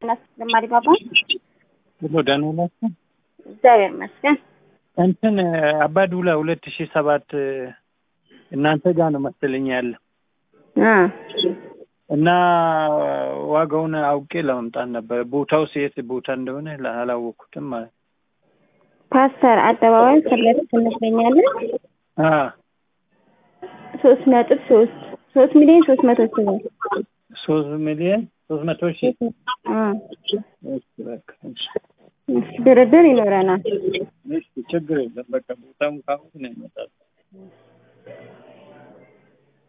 ተጨማሪ ባባ ሁሉ ደህና ናችሁ? እግዚአብሔር ይመስገን። እንትን አባዱላ ሁለት ሺህ ሰባት እናንተ ጋር ነው መሰለኝ ያለ እ እና ዋጋውን አውቄ ለመምጣት ነበር። ቦታው የት ቦታ እንደሆነ አላወቅኩትም ማለት ነው። ፓስተር አደባባይ ፊት ለፊት እንገኛለን። አ ሶስት ነጥብ ሶስት ሶስት ሚሊዮን ሶስት መቶ ሺህ ብር ሶስት ሚሊዮን ሶስት መቶ ሺህ እ እሺ፣ በቃ እሺ፣ እሺ፣ ድርድር ይኖረናል። እሺ፣ ችግር የለም። በቃ ቦታውን ካሁን ነው ይመጣል።